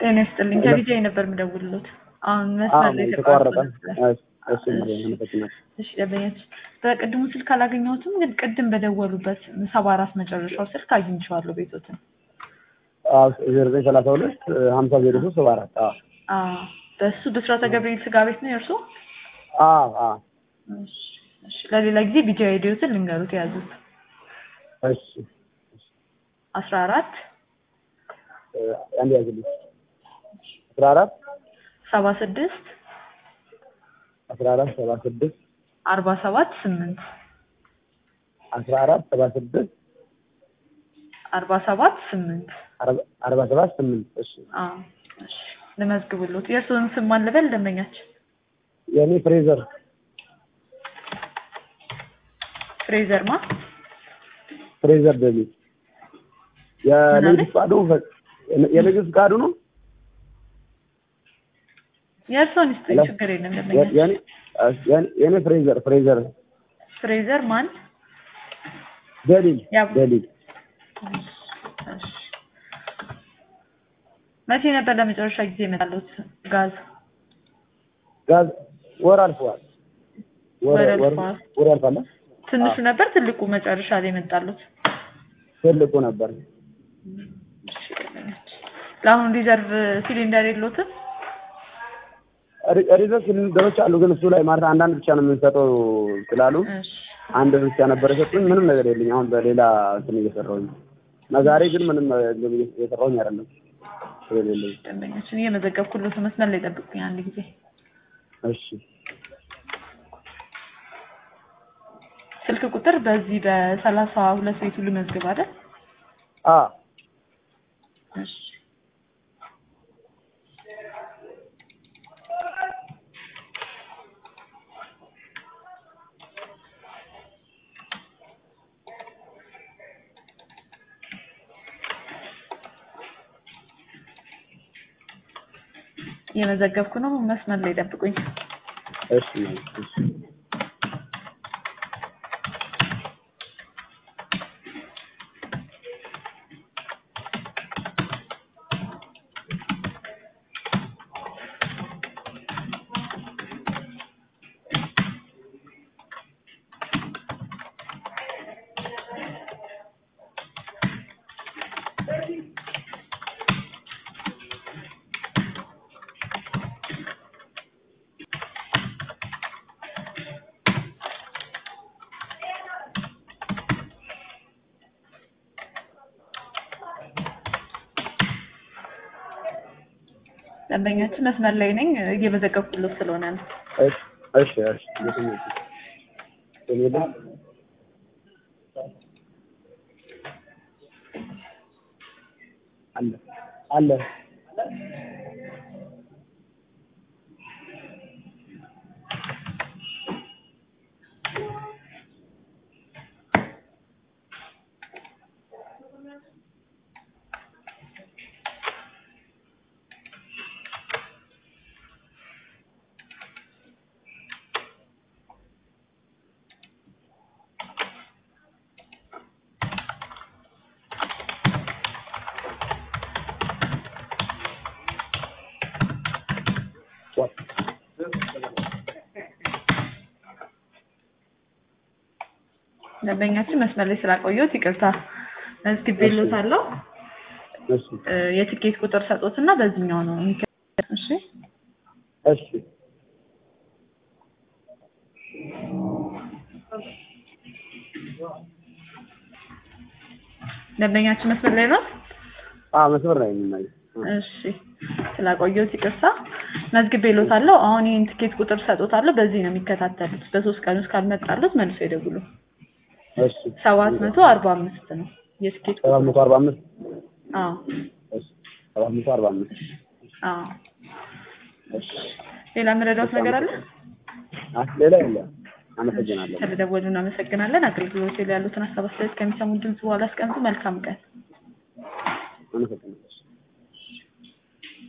ጤና ይስጥልኝ። ከቢጃይ ነበር የምደውልሎት። አሁን መስመር ላይ የተቋረጠ ተቋርጦ እሱ መለከትናል እሺ ደንበኛች በቅድሙ ስልክ አላገኘሁትም፣ ግን ቅድም በደወሉበት ሰባ አራት መጨረሻው ስልክ አግኝቼዋለሁ ቤቶትን። ዜሮ ዘጠኝ ሰላሳ ሁለት ሀምሳ ዜሮ ሶስት ሰባ አራት አዎ በእሱ ብስራተ ገብርኤል ስጋ ቤት ነው የእርሶ? እሺ እሺ። ለሌላ ጊዜ ቢጃይ ሄዲዮትን ልንገሩት የያዙት እሺ አስራ አራት አንድ ያዝልኝ አስራ አራት ሰባ ስድስት አስራ አራት ሰባ ስድስት አርባ ሰባት ስምንት አስራ አራት ሰባ ስድስት አርባ ሰባት ስምንት አርባ ሰባት ስምንት እሺ አዎ እሺ ልመዝግብሎት። የእርስዎን ስም ማን ልበል ደንበኛችን? የእኔ ፍሬዘር ፍሬዘር ማ ፍሬዘር ደሚ የንግድ ፍቃዱ የንግድ ፍቃዱ ነው የእርስዎን ይስጡኝ፣ ችግር የለም ደንበኛችን። የእኔ የእኔ ፍሬዘር ፍሬዘር ፍሬዘር ማን? ደሊል ያ- ደሊል እሺ። መቼ ነበር ለመጨረሻ ጊዜ የመጣሉት ጋዝ? ጋዝ ወር አልፈዋል ወር ወር ወር አልፈዋል። ወር አልፋለ ትንሹ ነበር ትልቁ መጨረሻ ላይ የመጣሉት? ትልቁ ነበር እሺ፣ ደንበኛችን። ለአሁኑ ሪዘርቭ ሲሊንደር የሎትም? ሪዘርቭ ሲሊንደሮች አሉ ግን እሱ ላይ ማለት አንዳንድ ብቻ ነው የምንሰጠው ስላሉ እሺ አንድ ብቻ ነበር የሰጡኝ ምንም ነገር የለኝ አሁን በሌላ እንትን እየሰራሁኝ እና ዛሬ ግን ምንም ነገር እየሰራሁኝ አይደለም ስለሌለኝ ደንበኛችን እየመዘገብኩሎት መስመር ላይ ጠብቁኝ አንድ ጊዜ። እሺ ስልክ ቁጥር በዚህ በሰላሳ ሁለት ቤቱ ልመዝግብ አይደል? አ እሺ እየመዘገብኩ ነው። መስመር ላይ ጠብቁኝ። እሺ እሺ ደንበኛችን መስመር ላይ ነኝ። እየመዘገብኩሎት ስለሆነ ነው። እሺ እሺ እሺ የትኛው የሌለ አለ አለ ደንበኛችን መስመር ላይ ስላቆየሁት ይቅርታ። መዝግቤሎታለሁ። እሺ እ የትኬት ቁጥር ሰጦትና በዚህኛው ነው የሚከ- እሺ እሺ ደንበኛችን መስመር ላይ ነው። አ መስመር ላይ የምናየው እሺ ስላቆየሁት ይቅርታ። መዝግቤሎታለሁ። አሁን ይህን ትኬት ቁጥር ሰጦታለሁ። በዚህ ነው የሚከታተሉት። በሶስት ቀን ውስጥ ካልመጣሉት መልሶ ይደውሉ። እሺ ሰባት መቶ አርባ አምስት ነው የትኬት ሰባት ቁጥር። መቶ አርባ አምስት አዎ እሺ ሰባት መቶ አርባ አምስት አዎ። እሺ ሌላ የምረዳውት ነገር አለ? አ ሌላ የለም አመሰግናለሁ ስለደወሉ እናመሰግናለን። አገልግሎት ላይ ያሉትን ሀሳብ አስተያየት ከሚሰሙ ድምጽ በኋላ አስቀምጡ። መልካም ቀን። አመሰግናለሁ